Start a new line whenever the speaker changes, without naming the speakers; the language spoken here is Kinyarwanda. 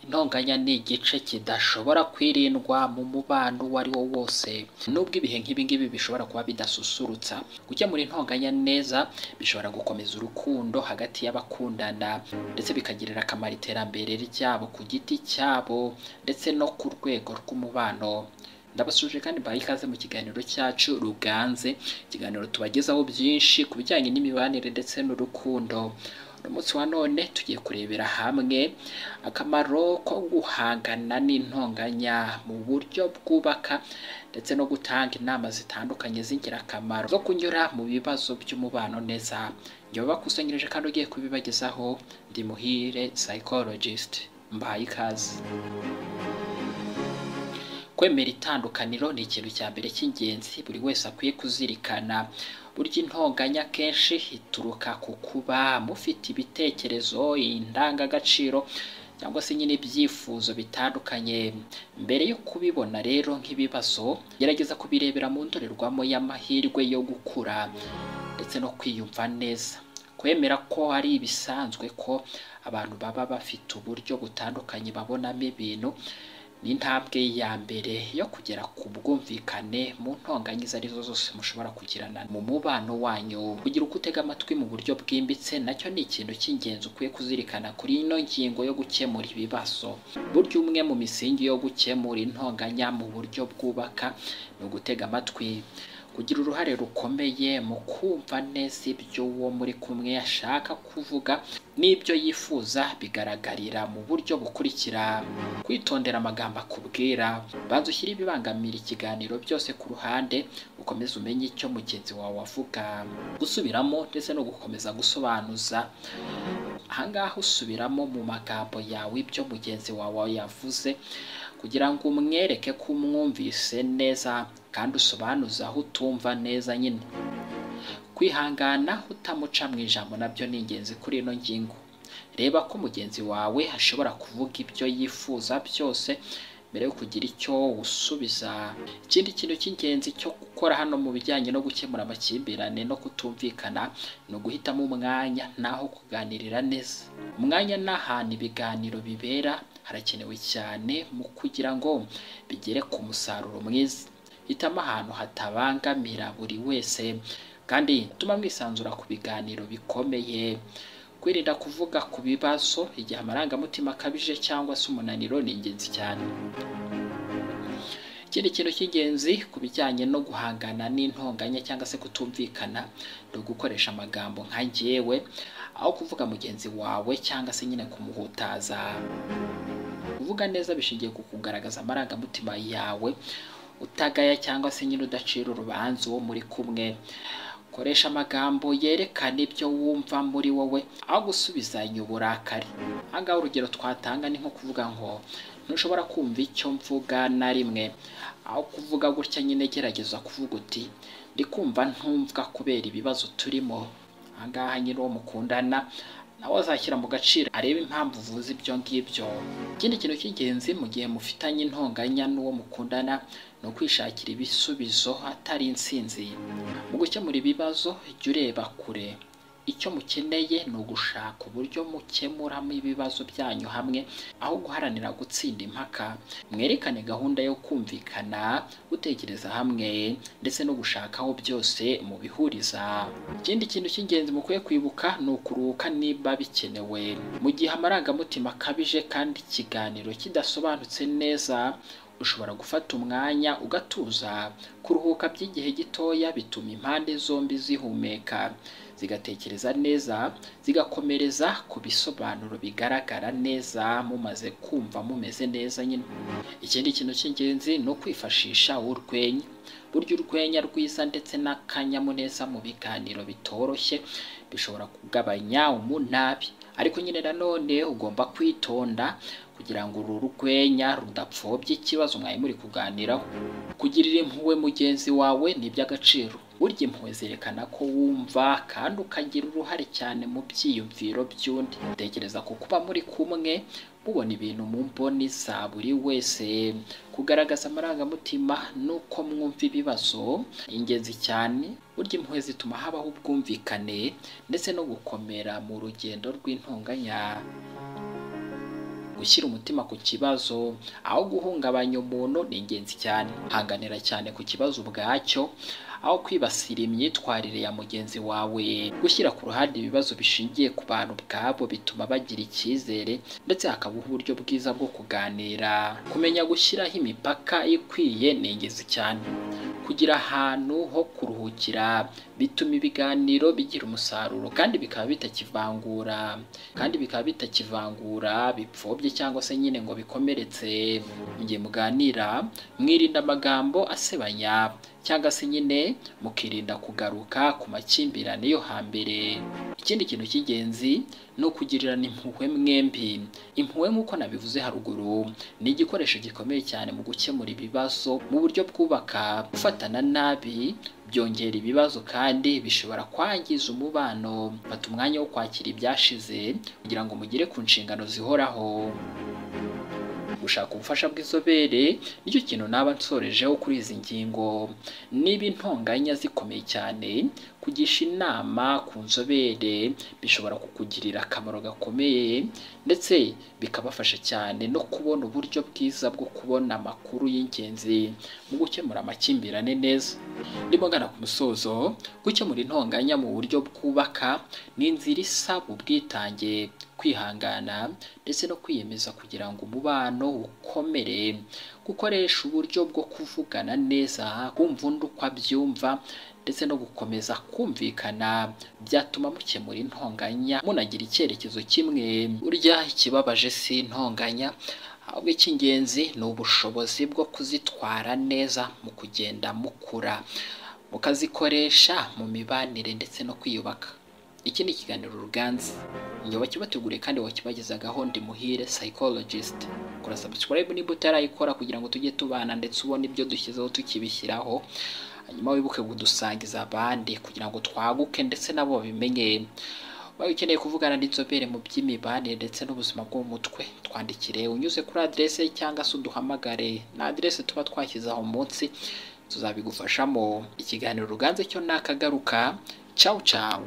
intonganya ni igice kidashobora kwirindwa mu mubano uwo ari wo wose nubwo ibihe nk'ibingibi bishobora kuba bidasusurutsa gukemura intonganya neza bishobora gukomeza urukundo hagati y'abakundana ndetse bikagirira akamaro iterambere ryabo ku giti cyabo ndetse no ku rwego rw'umubano ndabasuje kandi mbaye ikaze mu kiganiro cyacu ruganze ikiganiro tubagezaho byinshi ku bijyanye n'imibanire ndetse n'urukundo umunsi wa none tugiye kurebera hamwe akamaro ko guhangana n'intonganya mu buryo bwubaka ndetse no gutanga inama zitandukanye z'ingirakamaro zo kunyura mu bibazo by'umubano neza njye wabakusanyirije kandi ugiye kubibagezaho ndi muhire psychologist mbaye ikaze kwemera itandukaniro ni ikintu cya mbere cy'ingenzi buri wese akwiye kuzirikana burya intonganya akenshi ituruka ku kuba mufite ibitekerezo indangagaciro cyangwa se nyine ibyifuzo bitandukanye mbere yo kubibona rero nk'ibibazo gerageza kubirebera mu ndorerwamo y'amahirwe yo gukura ndetse no kwiyumva neza kwemera ko ari ibisanzwe ko abantu baba bafite uburyo butandukanye babonamo ibintu ni intambwe ya mbere yo kugera ku bwumvikane mu ntonganya izo ari zo zose mushobora kugirana mu mubano wanyu kugira uko utega amatwi mu buryo bwimbitse nacyo ni ikintu cy'ingenzi ukwiye kuzirikana kuri ino ngingo yo gukemura ibibazo burya umwe mu misingi yo gukemura intonganya mu buryo bwubaka ni ugutega amatwi kugira uruhare rukomeye mu kumva neza ibyo uwo muri kumwe ashaka kuvuga n'ibyo yifuza bigaragarira mu buryo bukurikira kwitondera amagambo akubwira banza ushyire ibibangamira ikiganiro byose ku ruhande ukomeze umenye icyo mugenzi wawe avuga gusubiramo ndetse no gukomeza gusobanuza ahangaha usubiramo mu magambo yawe ibyo mugenzi wawe yavuze kugira ngo umwereke ko umwumvise neza kandi usobanuze aho utumva neza nyine kwihangana utamuca mu ijambo nabyo ni ingenzi kuri ino ngingo reba ko mugenzi wawe ashobora kuvuga ibyo yifuza byose mbere yo kugira icyo usubiza ikindi kintu cy'ingenzi cyo gukora hano mu bijyanye no gukemura amakimbirane no kutumvikana ni uguhitamo umwanya naho kuganirira neza umwanya ni ahantu ibiganiro bibera harakenewe cyane mu kugira ngo bigere ku musaruro mwiza hitamo ahantu hatabangamira buri wese kandi tuma mwisanzura ku biganiro bikomeye kwirinda kuvuga ku bibazo igihe amarangamutima akabije cyangwa se umunaniro ni ingenzi cyane ikindi kintu cy'ingenzi ku bijyanye no guhangana n'intonganya cyangwa se kutumvikana ni ugukoresha amagambo nka ngewe aho kuvuga mugenzi wawe cyangwa se nyine kumuhutaza kuvuga neza bishingiye ku kugaragaza amarangamutima yawe utagaya cyangwa se nyine udacira urubanza uwo muri kumwe koresha amagambo yerekana ibyo wumva muri wowe aho gusubizanya uburakari ahangaha urugero twatanga ni nko kuvuga ngo ntushobora kumva icyo mvuga na rimwe aho kuvuga gutya nyine gerageza kuvuga uti ndi kumva ntumvwa kubera ibibazo turimo ahangaha nyine uwo mukundana nawe azashyira mu gaciro arebe impamvu uvuze ibyo ngibyo ikindi kintu cy'ingenzi mu gihe mufitanye intonganya n'uwo mukundana ni ukwishakira ibisubizo atari insinzi mu gukemura ibibazo jya ureba kure icyo mukeneye ni ugushaka uburyo mukemuramo ibibazo byanyu hamwe aho guharanira gutsinda impaka mwerekane gahunda yo kumvikana gutekereza hamwe ndetse no gushaka aho byose mubihuriza ikindi kintu cy'ingenzi mukwiye kwibuka ni ukuruhuka niba bikenewe mu gihe amarangamutima akabije kandi ikiganiro kidasobanutse neza ushobora gufata umwanya ugatuza kuruhuka by'igihe gitoya bituma impande zombi zihumeka zigatekereza neza zigakomereza ku bisobanuro bigaragara neza mumaze kumva mumeze neza nyine ikindi kintu cy'ingenzi ni ukwifashisha urwenya burya urwenya rwiza ndetse n'akanyamuneza mu biganiro bitoroshye bishobora kugabanya umunabi ariko nyine nanone ugomba kwitonda kugira ngo uru rwenya rudapfobya ikibazo mwari muri kuganiraho kugirira impuhwe mugenzi wawe ni iby'agaciro burya impuhwe zerekana ko wumva kandi ukagira uruhare cyane mu byiyumviro by'undi tekereza ku kuba muri kumwe mubona ibintu mu mboni za buri wese kugaragaza amarangamutima n'uko mwumva ibibazo ni ingenzi cyane burya impuhwe zituma habaho ubwumvikane ndetse no gukomera mu rugendo rw'intonganya gushyira umutima ku kibazo aho guhungabanya umuntu ni ingenzi cyane hanganira cyane ku kibazo ubwacyo aho kwibasira imyitwarire ya mugenzi wawe gushyira ku ruhande ibibazo bishingiye ku bantu ubwabo bituma bagira icyizere ndetse hakaba uburyo bwiza bwo kuganira kumenya gushyiraho imipaka ikwiye ni ingenzi cyane kugira ahantu ho kuruhukira bituma ibiganiro bigira umusaruro kandi bikaba bitakivangura kandi bikaba bitakivangura bipfobye cyangwa se nyine ngo bikomeretse mu gihe muganira mwirinda amagambo asebanya cyangwa se nyine mukirinda kugaruka ku makimbirane yo hambere ikindi kintu cy'ingenzi ni ukugirirana impuhwe mwembi impuhwe nk'uko nabivuze haruguru ni igikoresho gikomeye cyane mu gukemura ibibazo mu buryo bwubaka gufatana nabi byongera ibibazo kandi bishobora kwangiza umubano fata umwanya wo kwakira ibyashize kugira ngo mugere ku nshingano zihoraho gushaka ubufasha bw'inzobere nicyo kintu naba nsorejeho kuri izi ngingo niba intonganya zikomeye cyane kugisha inama ku nzobere bishobora kukugirira akamaro gakomeye ndetse bikabafasha cyane no kubona uburyo bwiza bwo kubona amakuru y'ingenzi mu gukemura amakimbirane neza ndimo ngana ku musozo gukemura intonganya mu buryo bwubaka ni inzira isaba ubwitange kwihangana ndetse no kwiyemeza kugira ngo umubano ukomere gukoresha uburyo bwo kuvugana neza kumva undi uko abyumva ndetse no gukomeza kumvikana byatuma mukemura intonganya munagira icyerekezo kimwe burya ikibabaje si intonganya ahubwo icy'ingenzi ni ubushobozi bwo kuzitwara neza mu kugenda mukura mukazikoresha mu mibanire ndetse no kwiyubaka iki ni ikiganiro ruganzi njye wakibateguriye kandi wakibagezagaho ndi muhire psychologist kora subscribe niba utarayikora kugira ngo tujye tubana ndetse ubone ibyo dushyizeho tukibishyiraho hanyuma wibuke kudusangiza abandi kugira ngo twaguke ndetse nabo babimenye waba ukeneye kuvugana n'inzobere mu by'imibanire ndetse n'ubuzima bwo mu mutwe twandikire unyuze kuri aderese cyangwa se uduhamagare na aderese tuba twashyize aho munsi tuzabigufashamo ikiganiro ruganze cyo nakagaruka cawu cawu